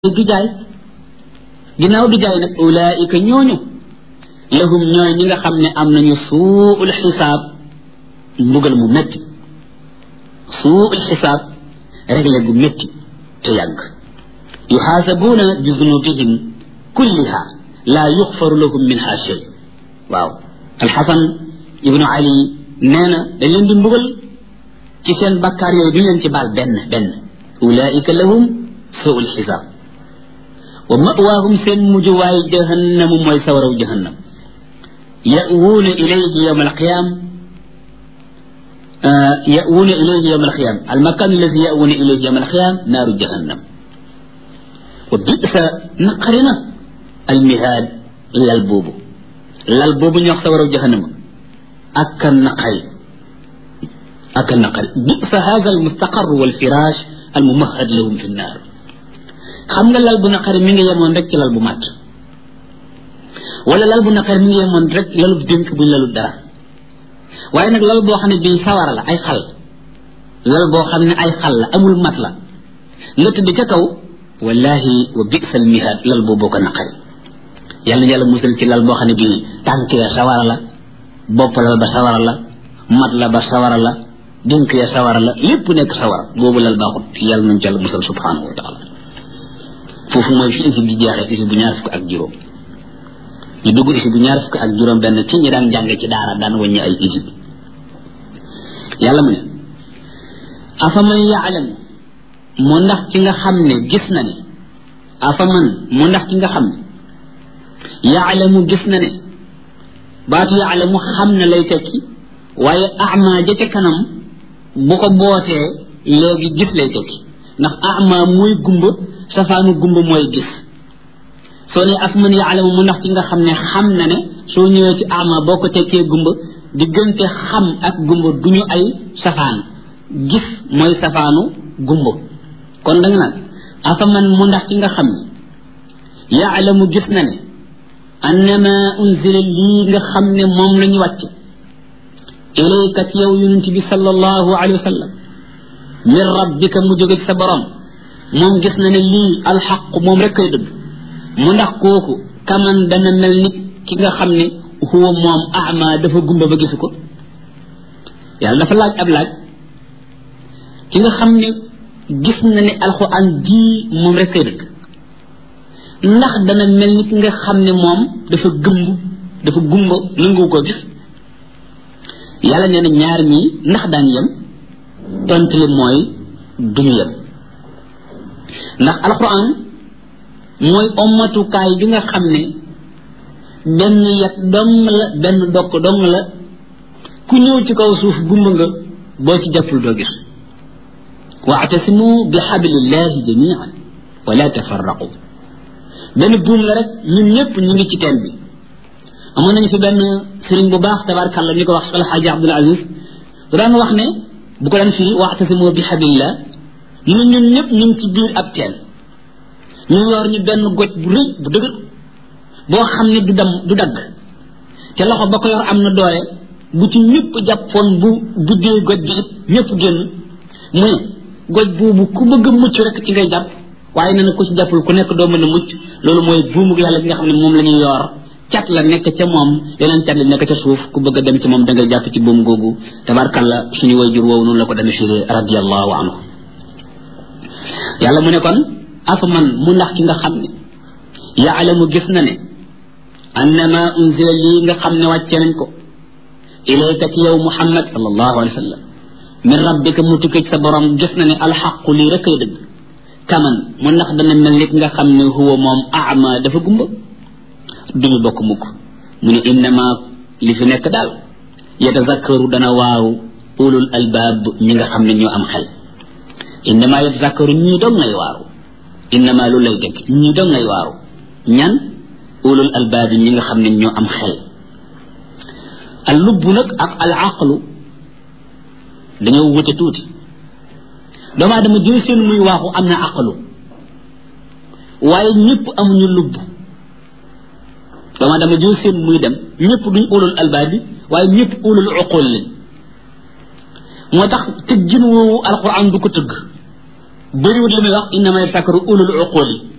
du jaay ginnaaw du jaay nag ulaika ñooñu lahum ñooy ñi nga xam ne am nañu suul xisaab mbugal mu métti suul xisaab réglé gu métti te yàgg yuxaasabuuna bi zunubihim kulliha laa yuxfaru lahum minha shay waaw alxasan ibnu ali nee na dañ leen di mbugal ci seen bakkaar yooyu duñ leen ci baal benn benn ulaika lahum suul xisaab wa mawaahum seen mujjuwaay jahannamu mooy sawaraw jahannam ya'wuuna ilayhi yawma alqiyaam ya'wuuna ilayhi yawma alqiyaam almakaan alladi ya'wuuna ilayhi yawma alqiyaam naaru jahannam wa bisa naqarina almihaad lal boobu lal boobu ñu wax sawaraw jahannama ak a naqari ak a naqari bisa haada almustaqar walfiraash almumahad lahum fi nnaar xam nga lal bu naqari mi ngi yemoon rek ci lal bu màtt wala lal bu naqari mi ngi yemoon rek lalu dénk buñ lalu dara waaye nag lal boo xam ne bii sawara la ay xal lal boo xam ne ay xal la amul mat la nga tëdd ca kaw wallahi wa bisal mihaad lal boobu ko naqari yàlla yàlla musal ci lal boo xam ne bii tànk ya sawara la bopp la ba sawara la mat la ba sawara la dénk ya sawara la lépp nekk sawara boobu lal baaxut yàlla nañ ci yàlla musal subhanahu wa taala foofu mooy fi isib di jeexee isib bu ñaar fukk ak juróom ñu dugg isib bu ñaar fukk ak juróom benn ci ñi daan jànge ci daara daan wàññi ay isib yàlla mu ne afaman yaalamu mu ndax ci nga xam ne gis na ne afaman mu ndax ci nga xam ne yaalamu gis na ne baatu yaalamu xam na lay tekki waaye ama ja ca kanam bu ko bootee léegi gis lay tekki ndax ama mooy gumba safaanu gumba mooy gis soo ne af man yaalamu mu ndax ci nga xam ne xam na ne soo ñëwee ci ama boo ko tekkee gumba diggante xam ak gumba du ñu ay safaan gis mooy safaanu gumba kon danga naan afa man mu ndax ci nga xam ne yaalamu gis na ne annama unzila lii nga xam ne moom la ñu wàcc ilayka ci yow yonent bi sallallahu alayhi wa sallam min rabbika mu jóge ci sa borom moom gis na ne lii alxaq moom rek koy dëgg mu ndax kooku kaman dana mel ni ki nga xam ne huwa moom ama dafa gumba ba gisu ko yàlla dafa laaj ab laaj ki nga xam ne gis na ne alxuraan ji moom rek koy dëgg ndax dana mel ni ki nga xam ne moom dafa gëmb dafa gumba nangu ko gis yàlla nee na ñaar ñii ndax daan yem tontu li mooy duñu yem ndax alquran mooy ommatukaay bi nga xam ne benn yet dong la benn dokk dong la ku ñëw ci kaw suuf gumba nga boo ci jàppul doo gis waatasimu bi xablillahi jamian wala tafarraqu benn buum la rek ñun ñëpp ñu ngi ci teen bi amoon nañu fi benn sëriñ bu baax tabarakàllah ñu ko wax alxaaji abdul aziz daan wax ne bu ko daan firi waatasimu bi xablillah ñun ñun ñëpp ñu ngi ci biir ab teen ñu yor ñu benn goj bu rëy bu dëgër boo xam ne du dem du dagg te loxo ba ko yor am na doole bu ci ñëpp jàppoon bu buddee goj bi it ñëpp génn mu ne goj boobu ku bëgg a mucc rek ci ngay jàpp waaye nee na ku ci jàppul ku nekk doo mën a mucc loolu mooy buumu yàlla bi nga xam ne moom la ñuy yor cat la nekk ca moom yeneen cat la nekk ca suuf ku bëgg a dem ci moom da ngay jàpp ci buum googu tabarkalla suñu wayjur woowu noonu la ko dana firi radiallahu anhu yàlla mu ne kon afa man mu ndax ki nga xam ne yaalamu gis na ne annama unzila lii nga xam ne wàcce nañ ko ilayka ci yow muhammad sallallahu alayhi wa sallam min rabbika mu tukkee ci sa borom gis na ne alxaqu lii rek ay dëgg kaman mu ndax dana mel nit nga xam ne huwa moom ama dafa gumba duñu bokk mukk mu ne innama li fi nekk daal yatazakkaru dana waaru ulul albaab ñi nga xam ne ñoo am xel innama yatazakkaru ñii doon ngay waaru innama lu lay dëgg ñii doon ngay waaru ñan ulul albaabi ñi nga xam ne ñoo am xel al lubb nag ak al aqlu dañoo wute tuuti doomu aadama jël seen muy waaxu am na aqlu waaye ñëpp amuñu lubb doomu aadama jël seen muy dem ñëpp duñ ulul albaabi waaye ñëpp ulul uqul lañ moo tax tëggin woowu alquran du ko tëgg bëriwut li muy wax innama yatazakkaru ulul uqul yi